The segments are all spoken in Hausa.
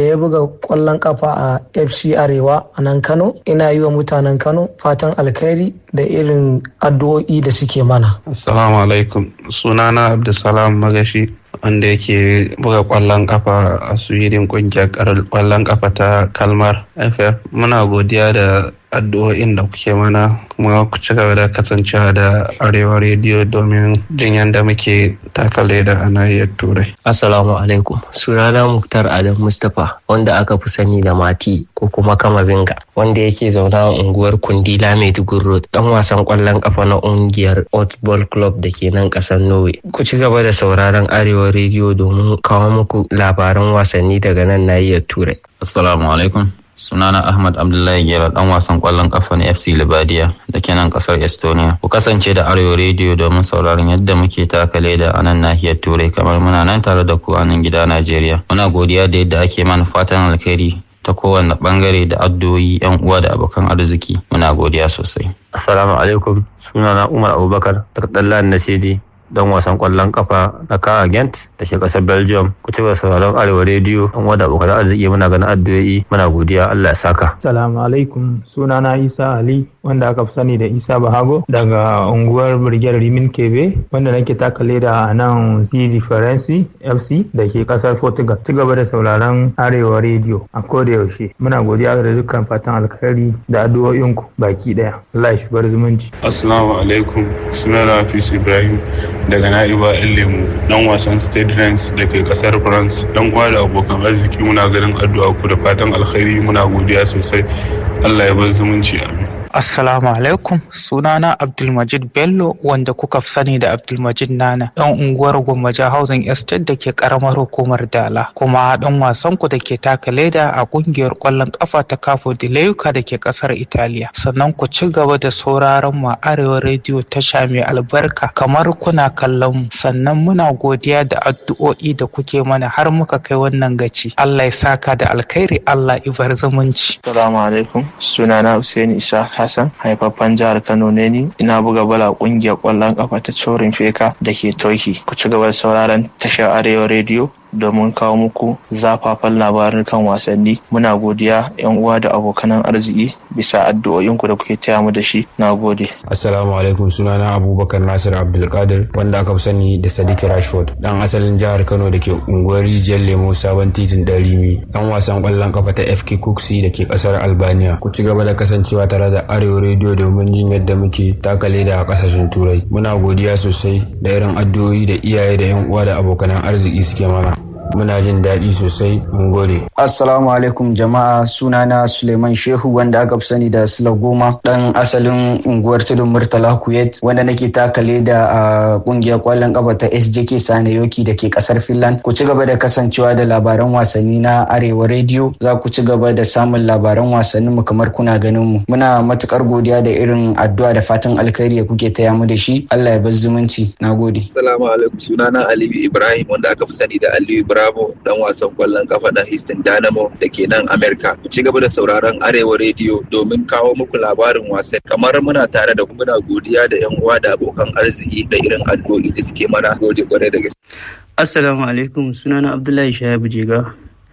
ya buga kwallon kafa a fc arewa a nan kano ina yi wa mutanen kano fatan alkhairi da irin addu'o'i da suke mana assalamu alaikum sunana abdulsalam magashi wanda yake buga kwallon kafa a sweden kungiyar kwallon kafa ta kalmar ff muna godiya da addu'o'in da kuke mana kuma ku ci gaba da kasancewa da arewa rediyo domin jin yadda muke takale da a nahiyar turai assalamu alaikum sunana muktar adam mustapha wanda aka fi sani da mati ko kuma kama binga wanda yake zauna a unguwar kundila maiduguri road dan wasan kwallon kafa na ungiyar football club da ke nan kasar norway ku ci gaba da sauraron arewa rediyo domin kawo muku labaran wasanni daga nan nahiyar turai assalamu alaikum sunana ahmad abdullahi gera dan wasan kwallon kafa na fc libadiya da ke nan kasar estonia ku kasance da arewa rediyo domin sauraron yadda muke taka leda a nan nahiyar turai kamar muna nan tare da ku a nan gida najeriya muna godiya da yadda ake mana fatan alkhairi ta kowane bangare da addu'o'i yan uwa da abokan arziki muna godiya sosai assalamu alaikum sunana umar abubakar daga dallan nasidi dan wasan kwallon kafa na Kara Gent da ke kasar Belgium ku ci sauraron Arewa Radio an wada abokan arziki muna ganin addu'o'i muna godiya Allah ya saka. Assalamu alaikum sunana Isa Ali wanda aka fi sani da Isa Bahago daga unguwar Birgiyar Rimin Kebe wanda nake taka leda a nan CD Faransi FC da ke kasar Portugal. Ci gaba da sauraron Arewa Radio a koda yaushe. Muna godiya da dukkan fatan alkhairi da addu'o'inku baki daya. Allah ya shigar zumunci. assalamu alaikum sunana Hafiz Ibrahim daga na'iba yan lemu dan wasan state ranks da ke kasar france dan uwa da abokan arziki muna ganin addu'a ku da fatan alkhairi muna godiya sosai allah ya bar zumunci amin Assalamu alaikum sunana Abdulmajid Bello wanda kuka fi sani da Abdulmajid Nana ɗan unguwar Gwammaja Housing Estate da ke karamar hukumar Dala kuma ɗan wasan ku da ke taka leda a ƙungiyar ƙwallon ƙafa ta Capo di Leuca da ke ƙasar Italiya sannan ku ci gaba da sauraron mu Arewa Radio tasha mai albarka kamar kuna kallon mu sannan muna godiya da addu'o'i da kuke mana har muka kai wannan gaci Allah ya saka da alkhairi Allah ibar zumunci Assalamu alaikum sunana Hussein Isa Hassan haifaffen jihar Kano ne ni ina buga bala kungiyar kwallon kafa ta Chorin Feka da ke Turkey ku ci gaba da sauraron tashar Arewa Radio domin kawo muku zafafan labarin kan wasanni muna godiya yan uwa da abokanan arziki bisa addu'o'inku da kuke taya mu da shi na gode assalamu alaikum sunana abubakar nasir abdulkadir wanda aka fi sani da sadiq rashford dan asalin jihar kano da ke unguwar rijiyar lemo sabon titin darimi dan wasan kwallon kafa ta fk kuksi da ke kasar albania ku ci gaba da kasancewa tare da arewa rediyo domin jin yadda muke takale da kasashen turai muna godiya sosai da irin addu'o'i da iyaye da yan uwa da abokanan arziki suke mana muna jin daɗi sosai mun gode. Assalamu alaikum jama'a sunana Suleiman Shehu wanda aka fi sani da Sula Goma ɗan asalin unguwar tudun Murtala Kuwait wanda nake takale da a ƙungiyar ƙwallon ƙafa ta SJK Sanayoki da ke ƙasar Finland. Ku ci gaba da kasancewa da labaran wasanni na Arewa Radio za ku ci gaba da samun labaran wasannin mu kamar kuna ganin mu. Muna matukar godiya da irin addu'a da fatan alkhairi da kuke taya mu da shi. Allah ya bar zumunci. Nagode. Assalamu alaikum sunana Aliyu Ibrahim wanda aka fi sani da Aliyu Ibrahim Bravo dan wasan kwallon kafa na Houston Dynamo da ke nan Amerika. Ku ci gaba da sauraron Arewa Radio domin kawo muku labarin wasan. Kamar muna tare da muna godiya da 'yan uwa da abokan arziki da irin addu'o'i da suke mana gode kwarai da gaske. Assalamu alaikum sunana Abdullahi Shahabu Jega.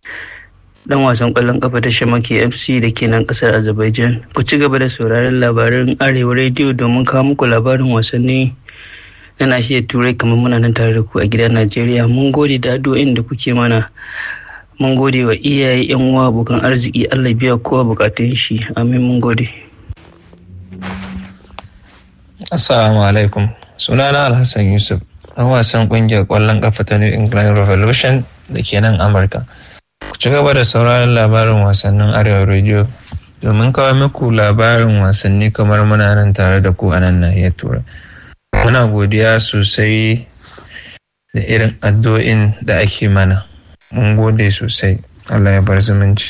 Dan wasan kwallon kafa ta Shamaki FC da ke nan kasar Azerbaijan. Ku ci gaba da sauraron labarin Arewa Radio domin kawo muku labarin wasanni na nashiyar turai kamar muna nan tare da ku a gidan najeriya mun gode da addu'o'in da kuke mana mun gode wa iyaye yan uwa abokan arziki allah biya kowa bukatun shi amin mun gode assalamu alaikum sunana alhassan yusuf dan wasan kungiyar kwallon kafa ta new england revolution da ke nan amurka ku ci gaba da sauraron labarin wasannin arewa radio domin kawo muku labarin wasanni kamar muna nan tare da ku a nan nahiyar turai muna godiya sosai da irin addu'o'in da ake mana mun gode sosai allah ya bar zumunci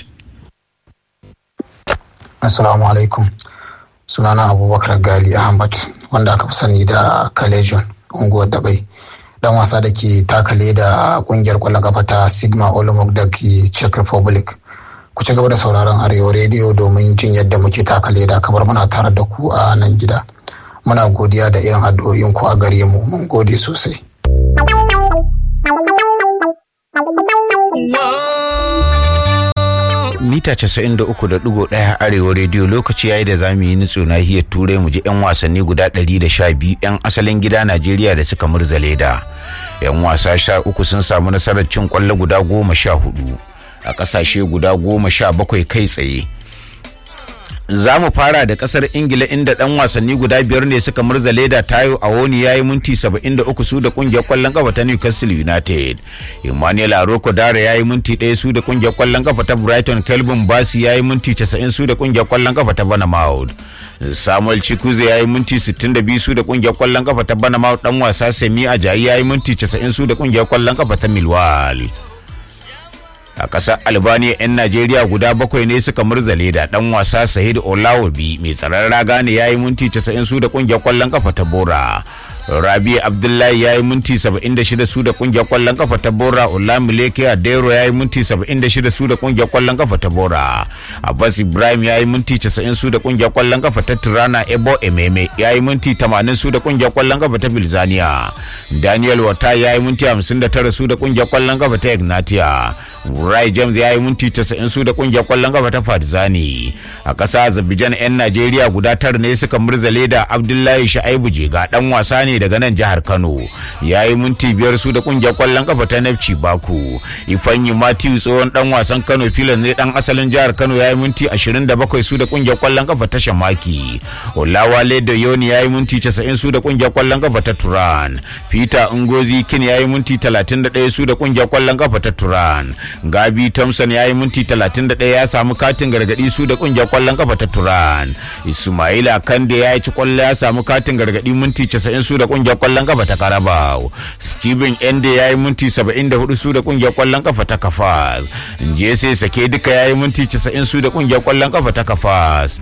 assalamu alaikum sunana abubakar gali ahmad wanda aka fi sani da kalejon unguwar dabai dan wasa da ke takale da kungiyar kwallon kafa ta sigma olomouc da ke czech republic ku ci gaba da sauraron arewa rediyo domin jin yadda muke takale da kamar muna tare da ku a nan gida muna godiya da irin addu'o'in ku a gare mu mun gode sosai mita 93.1 arewa rediyo lokaci yayi da zamu yi nutso nahiyar turai mu ji 'yan wasanni guda 112 'yan asalin gida najeriya da suka murza leda 'yan wasa sha uku sun samu nasarar cin kwallo guda goma sha hudu a kasashe guda goma sha bakwai kai tsaye za mu fara da kasar ingila inda dan wasanni guda biyar ne suka murza leda tayo a woni ya yi minti 73 su da kungiyar kwallon kafa ta newcastle united emmanuel aroko dara ya yi minti ɗaya su da kungiyar kwallon kafa ta brighton kelvin basi ya yi minti 90 su da kungiyar kwallon kafa ta banamaud samuel chikuze ya yi minti 62 su da kungiyar kwallon kafa ta banamaud dan wasa semi ajayi ya yi minti 90 su da kungiyar kwallon kafa ta milwal a ƙasar albania 'yan najeriya guda bakwai ne suka murzale da ɗan wasa sahid olawabi mai tsaron raga ne ya yi minti 90 su da ƙungiyar ƙwallon kafa ta bora rabi abdullahi ya yi minti 76 su da ƙungiyar ƙwallon kafa ta bora olamileke adero ya yi minti 76 su da ƙungiyar ƙwallon kafa ta bora abbas ibrahim ya yi minti 90 su da ƙungiyar ƙwallon kafa ta tirana ebo ememe ya yi minti 80 su da ƙungiyar ƙwallon kafa ta bilzania daniel wata ya yi minti 59 su da ƙungiyar ƙwallon kafa ta ignatia Rai James ya yi minti 90 su da kungiyar kwallon kafa ta Partizani. A ƙasa Azerbaijan 'yan Najeriya guda tara ne suka murzale da Abdullahi Sha'ibu Jega dan wasa ne daga nan jihar Kano. Ya yi minti biyar su da kungiyar kwallon kafa ta Nefci Baku. Ifanyi Matthew tsohon dan wasan Kano filan ne dan asalin jihar Kano ya yi minti 27 su da kungiyar kwallon kafa ta Shamaki. Olawale da Yoni ya yi minti 90 su da kungiyar kwallon kafa ta Turan. Peter Ngozi Kin ya yi minti 31 su da kungiyar kwallon kafa ta Turan. gabi thompson ya yi minti 31 ya samu katin gargadi su da kungiyar kwallon kafa ta turan ismaila kande ya ci kwallo ya samu katin gargadi minti 90 su da kungiyar kwallon kafa ta karabau steven ende ya yi minti 74 su da kungiyar kwallon kafa ta kafas jese sake duka ya yi minti 90 su da kungiyar kwallon kafa ta kafas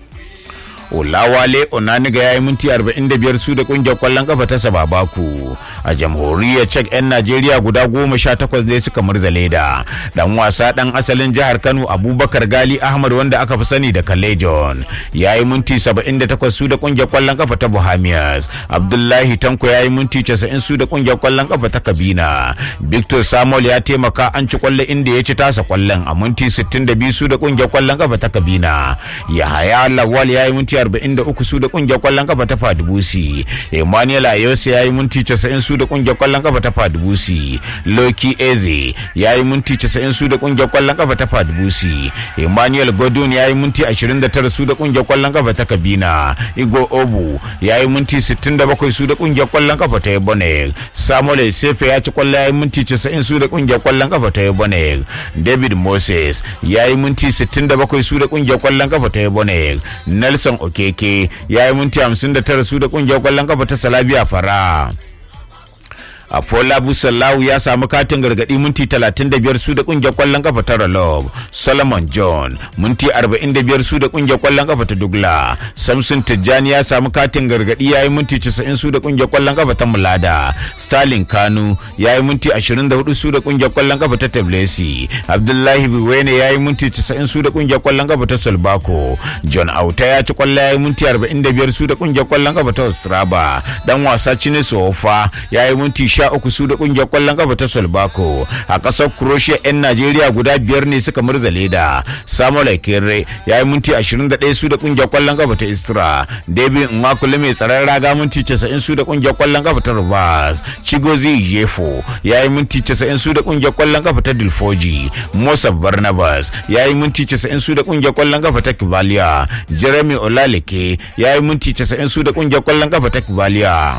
Olawale Onaniga ya yi minti 45 su da kungiyar kwallon kafa ta Sababaku. A jamhuriyar Czech 'yan Najeriya guda goma sha takwas ne suka murza leda. Dan wasa dan asalin jihar Kano Abubakar Gali Ahmad wanda aka fi sani da Kalejon. Ya yi minti 78 su da kungiyar kwallon kafa ta Bohemians. Abdullahi Tanko ya yi minti 90 su da kungiyar kwallon kafa ta Kabina. Victor Samuel ya taimaka an ci kwallo inda ya ci tasa kwallon a minti 62 su da kungiyar kwallon kafa ta Kabina. Yahaya Lawal ya yi minti 43 su da kungiyar kwallon kafa ta Fadibusi. Emmanuel Ayose ya yi minti 90 su da kungiyar kwallon kafa ta Fadibusi. Loki Eze ya yi minti 90 su da kungiyar kwallon kafa ta Fadibusi. Emmanuel Godun ya yi minti 29 su da kungiyar kwallon kafa ta Kabina. Igo Obu ya yi minti 67 su da kungiyar kwallon kafa ta Ebone. Samuel Sefe ya ci kwallo ya yi minti 90 su da kungiyar kwallon kafa ta Ebone. David Moses ya yi minti 67 su da kungiyar kwallon kafa ta Ebone. Nelson Okeke ya yi minti 59 su da kungiyar kwallon kafa ta Salabiya Fara. Afola Busalau ya samu katin gargadi minti 35 su da kungiyar kwallon kafa ta Ralob. Solomon John minti 45 su da kungiyar kwallon kafa ta Dugla. Samson Tijjani ya samu katin gargadi ya yi minti 90 su da kungiyar kwallon kafa ta Mulada. Stalin Kanu ya yi minti 24 su da kungiyar kwallon kafa ta Tablesi. Abdullahi Biwene ya yi minti 90 su da kungiyar kwallon kafa ta Solbako. John Auta ya ci kwallo ya yi minti 45 su da kungiyar kwallon kafa ta Ostraba. Dan wasa Chiniso Ofa ya yi minti sha uku su da kungiyar kwallon kafa ta Solbako a ƙasar Croatia 'yan Najeriya guda biyar ne suka murza leda Samuel Ekere ya yi minti 21 su da kungiyar kwallon kafa ta Istra David Nwakule mai tsaron raga minti 90 su da kungiyar kwallon kafa ta Rivers Chigozi Yefo ya yi minti 90 su da kungiyar kwallon kafa ta Dilfoji Musa Barnabas ya yi minti 90 su da kungiyar kwallon kafa ta Kivalia Jeremy Olaleke ya yi minti 90 su da kungiyar kwallon kafa ta Kivalia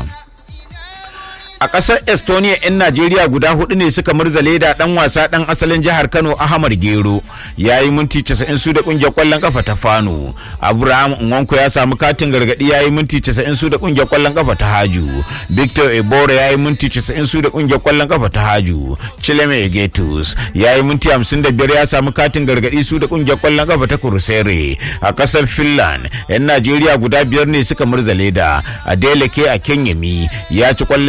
a ƙasar estonia 'yan najeriya guda hudu ne suka murzale da dan wasa dan asalin jihar kano ahmad gero ya yi minti 90 su da kungiyar kwallon kafa ta fano abraham nwanko ya samu katin gargadi ya yi minti 90 su da kungiyar kwallon kafa ta haju victor ebora ya yi minti 90 su da kungiyar kwallon kafa ta haju chileme egetus ya yi minti 55 ya samu katin gargadi su da kungiyar kwallon kafa ta kurusere a ƙasar finland 'yan najeriya guda biyar ne suka murzale da adeleke a kenyami ya ci kwallo ya yi minti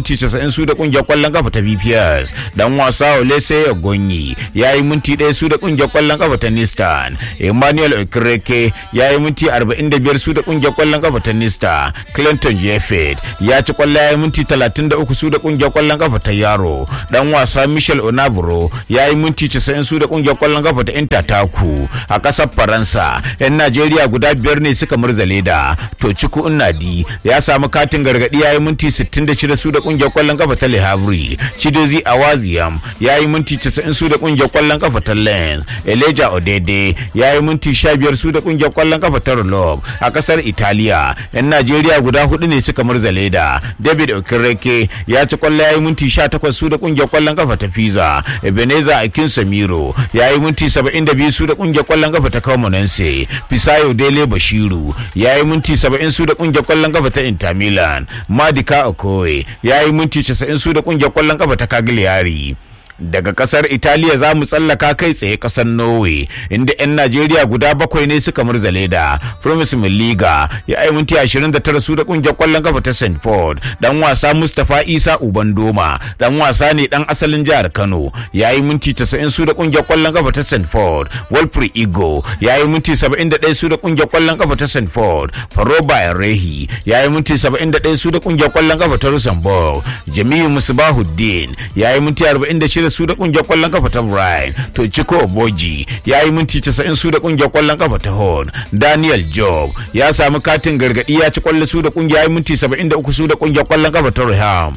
minti 90 su da kungiyar kwallon kafa ta BPS dan wasa Olese Ogonyi ya yi minti ɗaya su da kungiyar kwallon kafa ta Nistan Emmanuel Okereke ya yi minti 45 su da kungiyar kwallon kafa ta Nista Clinton Jeffet ya ci kwallo ya yi minti 33 su da kungiyar kwallon kafa ta Yaro dan wasa Michel Onabro ya yi minti 90 su da kungiyar kwallon kafa ta Inter Taku a ƙasar Faransa yan Najeriya guda biyar ne suka murzale da to ciku Nnadi ya samu katin gargadi ya yi minti 66 su da kungiyar kwallon kafa ta Le Havre Chidozi Awaziyam ya yi minti 90 su da kungiyar kwallon kafa ta Lens Elijah Odede ya yi minti 15 su da kungiyar kwallon kafa ta Rolob a kasar Italiya yan Najeriya guda hudu ne suka murzale da David Okereke ya ci kwallo ya yi minti 18 su da kungiyar kwallon kafa ta Fiza Ebenezer Akin Samiro ya yi minti 72 su da kungiyar kwallon kafa ta Comonense Fisayo Dele Bashiru ya yi minti 70 su da kungiyar kwallon kafa ta Inter Milan Madika Okoye ya yi minti 90 su da kungiyar kwallon kafa ta Cagliari daga kasar italiya za mu tsallaka kai tsaye kasar norway inda 'yan najeriya guda bakwai ne suka murzale da promise liga ya yi minti 29 su da kungiyar kwallon kafa ta st ford dan wasa mustapha isa ubandoma dan wasa ne dan asalin jihar kano ya yi minti 90 su da kungiyar kwallon kafa ta st ford walfrey igo ya yi minti 71 su da kungiyar kwallon kafa ta st ford faroba rehi ya yi minti 71 su da kungiyar kwallon kafa ta luxembourg jamiu musbahuddin ya yi minti 46 su da kungiyar kwallon kafa ta Brian to Chiko Oboji ya yi minti 90 su da kungiyar kwallon kafa ta Horn Daniel Job ya samu katin gargadi ya ci kwallo su da kungiyar ya minti 73 su da kungiyar kwallon kafa ta Reham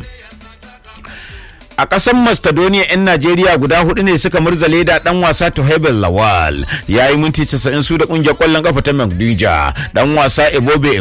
a ƙasar macedonia 'yan najeriya guda hudu ne suka murzale da dan wasa tohebel lawal ya yi minti 90 su da kungiyar kwallon kafa ta magdija dan wasa ebobe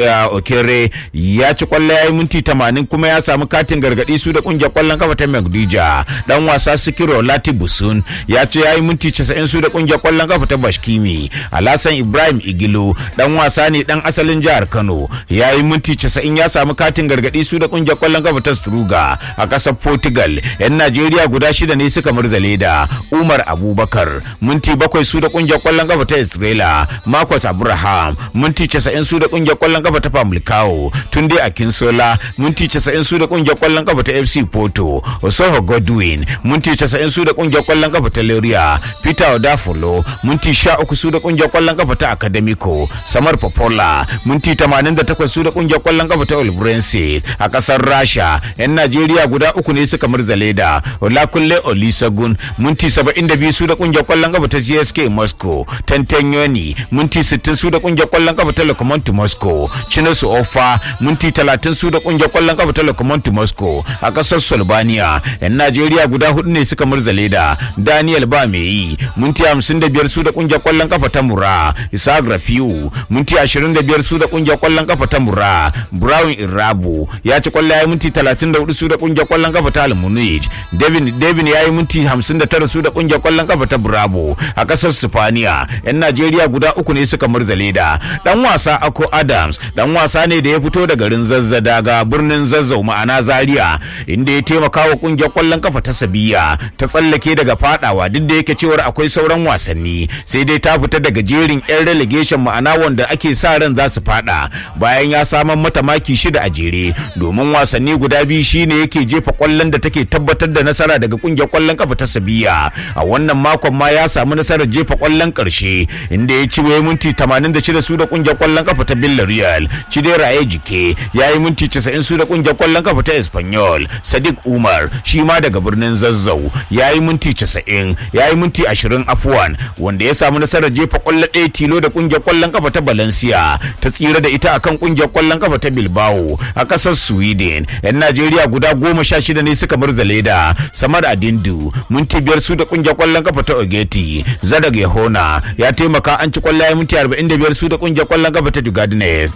okere ya ci kwallo ya yi minti 80 kuma ya samu katin gargadi su da kungiyar kwallon kafa ta magdija dan wasa sikiro lati busun ya ce ya yi minti 90 su da kungiyar kwallon kafa ta bashkimi alasan ibrahim igilo dan wasa ne dan asalin jihar kano ya yi minti 90 ya samu katin gargadi su da kungiyar kwallon kafa ta struga a ƙasar portugal Senegal 'yan Najeriya guda shida ne suka murzale da Umar Abubakar minti bakwai su da kungiyar kwallon kafa ta Israela Marcus Abraham minti 90 su da kungiyar kwallon kafa ta Pamlicao Tunde Akinsola minti 90 su da kungiyar kwallon kafa ta FC Porto Osoho Godwin minti 90 su da kungiyar kwallon kafa ta Leria Peter Odafolo minti 13 su da kungiyar kwallon kafa ta Academico Samar Popola minti 88 su da kungiyar kwallon kafa ta Olbrense a kasar Rasha 'yan Najeriya guda uku ne suka murzale da Olakunle Olisagun minti 72 su da kungiyar kwallon kafa ta CSK Moscow Tantanyoni minti 60 su da kungiyar kwallon kafa ta Lokomotiv Moscow Chinosu Ofa minti 30 su da kungiyar kwallon kafa ta Lokomotiv Moscow a kasar Slovenia yan Najeriya guda hudu ne suka murzale da Daniel Bameyi minti 55 su da kungiyar kwallon kafa ta Mura Isaac Rafiu minti 25 su da kungiyar kwallon kafa ta Mura Brown Irabu ya ci kwallo ya minti 34 su da kungiyar kwallon kafa ta Almunich Devin Devin ya yi minti 59 su da kungiyar kwallon kafa ta Bravo a kasar Sifaniya yan Najeriya guda uku ne suka murzale da dan wasa Ako Adams dan wasa ne da ya fito da garin Zazza daga birnin Zazzau ma'ana Zaria inda ya taimaka wa kungiyar kwallon kafa ta Sabiya ta tsallake daga fadawa duk da yake cewar akwai sauran wasanni sai dai ta fita daga jerin yan relegation ma'ana wanda ake sa ran za su fada bayan ya saman mata maki shida a jere domin wasanni guda biyu shine yake jefa kwallon da take tabbatar da nasara daga kungiyar kwallon kafa ta Sabiya a wannan makon ma ya samu nasarar jefa kwallon karshe inda ya ci waye minti 86 su da kungiyar kwallon kafa ta Villarreal Chidera ya jike ya yi minti 90 su da kungiyar kwallon kafa ta Espanyol Sadiq Umar shi ma daga birnin Zazzau ya yi minti 90 ya yi minti 20 afuwan wanda ya samu nasarar jefa kwallo ɗaya tilo da kungiyar kwallon kafa ta Valencia ta tsira da ita akan kungiyar kwallon kafa ta Bilbao a ƙasar Sweden yan Najeriya guda goma sha shida ne suka murzale da Samar Adindu minti biyar su da kungiyar kwallon kafa ta Ogeti Zadag Yahona ya taimaka an ci kwallaye minti 45 su da kungiyar kwallon kafa ta Dugadines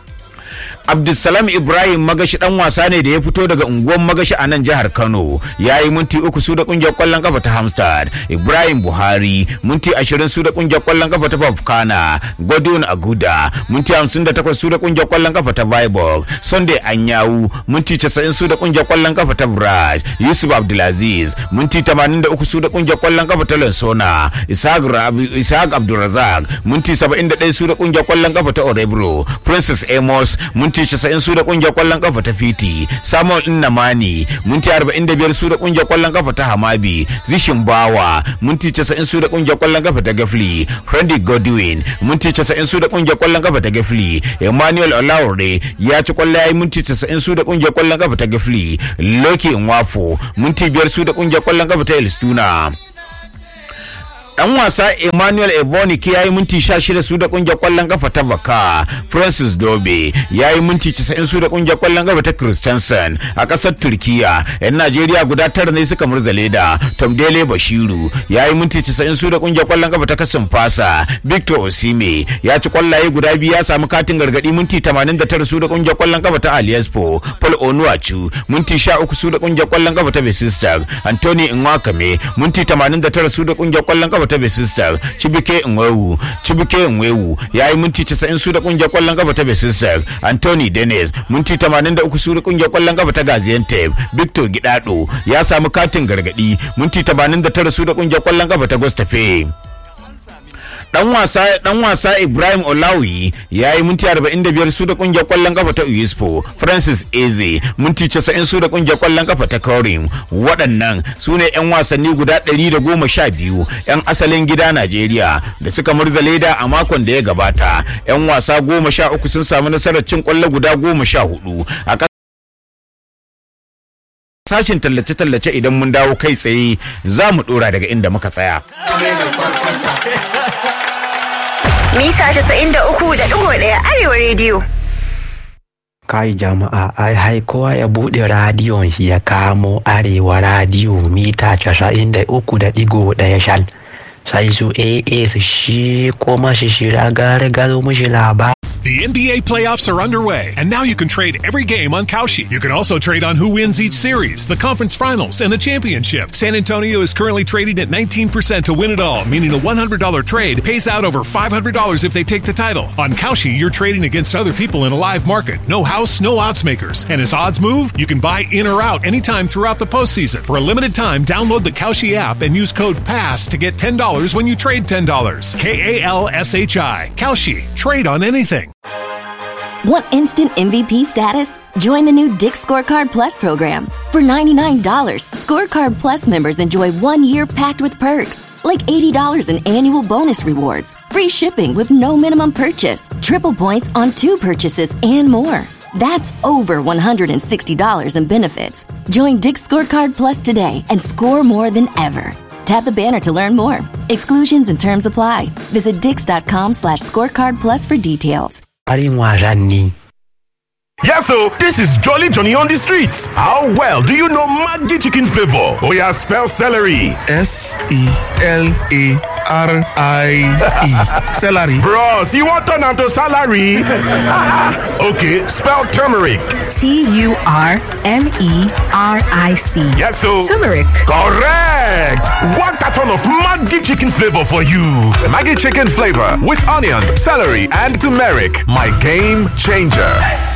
Abdulsalam Ibrahim Magashi dan wasa ne da ya fito daga unguwar Magashi a nan jihar Kano ya yi minti uku su da kungiyar kwallon kafa ta Hamstad Ibrahim Buhari minti ashirin su da kungiyar kwallon kafa ta Bafkana Godwin Aguda minti hamsin da takwas su da kungiyar kwallon kafa ta Viborg Sunday Anyawu minti casa'in su da kungiyar kwallon kafa ta Braj Yusuf Abdulaziz minti tamanin da uku su da kungiyar kwallon kafa ta Lansona Ishaq Abdulrazak minti saba'in da ɗaya su da kungiyar kwallon kafa ta Orebro Princess Amos minti minti 90 su da kungiyar kwallon kafa ta fiti samuel innamani minti 45 su da kungiyar kwallon kafa ta hamabi zishin bawa minti 90 su da kungiyar kwallon kafa ta gafli freddy godwin minti 90 su da kungiyar kwallon kafa ta gafli emmanuel olaore ya ci kwallo yayi minti 90 su da kungiyar kwallon kafa ta gafli loki nwafo minti biyar su da kungiyar kwallon kafa ta elstuna dan wasa emmanuel ebonike ya yi minti 16 su da kungiyar kwallon kafa ta baka francis dobe ya yi minti 90 su da kungiyar kwallon kafa ta christensen a kasar turkiya yan najeriya guda tara ne suka murzale da tom dele bashiru ya yi minti 90 su da kungiyar kwallon kafa ta kasin fasa victor osime ya ci kwallaye guda biyu ya samu katin gargadi minti 89 su da kungiyar kwallon kafa ta aliaspo paul onuachu minti 13 su da kungiyar kwallon kafa ta besistar anthony nwakame minti 89 su da kungiyar kwallon kafa ta besistar chibike nwewu chibike nwewu ya yi minti 90 su da kungiyar kwallon kafa ta besistar anthony dennis minti 83 su da kungiyar kwallon kafa ta gaziantep victor gidado ya samu katin gargadi minti 89 su da kungiyar kwallon kafa ta gostafe dan wasa dan wasa Ibrahim Olawi ya yi minti 45 su da kungiyar kwallon kafa ta USPO Francis Eze minti 90 su da kungiyar kwallon kafa ta Korim waɗannan su ne 'yan wasanni guda 112 'yan asalin gida Najeriya da suka murza leda a makon da ya gabata 'yan wasa goma sha uku sun samu nasarar cin kwallo guda goma sha hudu a sashin tallace-tallace idan mun dawo kai tsaye za mu dora daga inda muka tsaya. Mita 93.1 Arewa Radio. kai jama'a ai hai kowa ya bude radiyon shi ya kamo arewa radiyo mita casa'in da uku da digo daya shal sai su aa su shi kuma shi shira gare gado mushi labar The NBA playoffs are underway, and now you can trade every game on Kalshi. You can also trade on who wins each series, the conference finals, and the championship. San Antonio is currently trading at 19% to win it all, meaning a $100 trade pays out over $500 if they take the title. On Kalshi, you're trading against other people in a live market. No house, no odds makers. And as odds move, you can buy in or out anytime throughout the postseason. For a limited time, download the Kalshi app and use code PASS to get $10 when you trade $10. K A L S H I. Kalshi. Trade on anything. Want instant MVP status? Join the new Dick Scorecard Plus program. For $99, Scorecard Plus members enjoy one year packed with perks, like $80 in annual bonus rewards, free shipping with no minimum purchase, triple points on two purchases, and more. That's over $160 in benefits. Join Dick Scorecard Plus today and score more than ever. Tap the banner to learn more. Exclusions and terms apply. Visit dix.com slash scorecard plus for details. Harin wasanni. Yes, so this is Jolly Johnny on the streets. How well do you know Maggi chicken flavor? Oh yeah, spell celery. S E L A R I E. Celery. Bros, you want turn to salary? okay, spell turmeric. T U R M E R I C. Yes, so turmeric. Correct. One carton of Maggi chicken flavor for you. Maggi chicken flavor with onions, celery, and turmeric. My game changer.